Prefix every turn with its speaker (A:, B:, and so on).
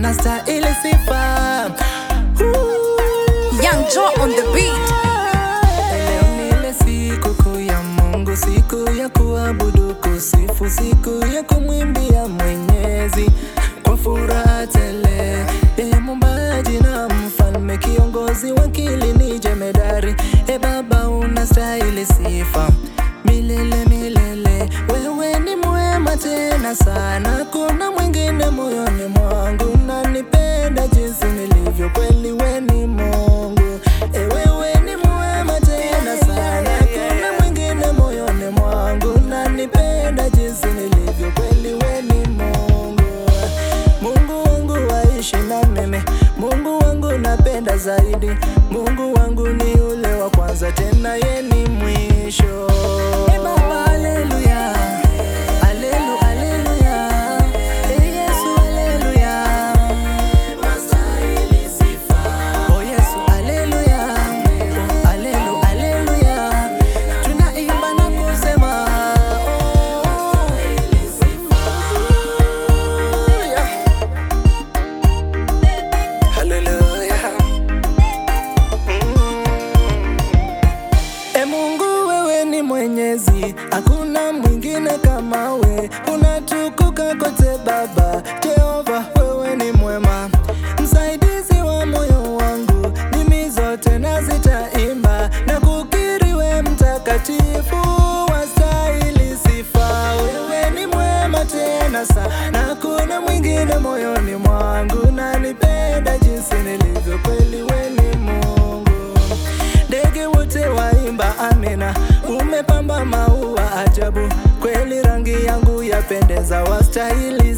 A: unastahili sifa. Ooh.
B: Young Joe on the beat.
A: Leo ni ile siku kuu ya Mungu, siku ya kuabudu, kusifu, siku ya kumwimbia Mwenyezi kwa furaha tele. Yeye muumbaji na mfalme, kiongozi, wakili ni jemedari. E Baba, unastahili sifa milele milele. Wewe ni mwema tena sana, kuna mwingine moyoni mwangu, nanipenda jinsi nilivyo, kweli we ni Mungu. E, wewe ni mwema tena sana, kuna mwingine moyoni mwangu, nanipenda jinsi nilivyo, kweli we ni Mungu. Mungu wangu waishi na mimi, Mungu wangu napenda zaidi, Mungu wangu ni ule wa kwanza, tena ye ni mwisho. E Baba, haleluya, Halelu- haleluya, E Yesu, haleluya. Oh Yesu, haleluya, Oh, halelu- haleluya. Tunaimba na kusema, oh, yeah. Hallelujah. Mm. E Mungu wewe ni mwenyezi, hakuna mwingine kama we, unatukuka kote Baba. Jehova wewe ni mwema, msaidizi wa moyo wangu, ndimi zote na zitaimba na kukiri we mtakatifu, wastahili sifa. Wewe ni mwema tena sana, hakuna mwingine moyoni mwangu, nanipenda jinsi nilivyo, kweli we ni Mungu. Ndege wote waimba amina, umepamba maua ajabu, kweli rangi yangu yapendeza, wastahili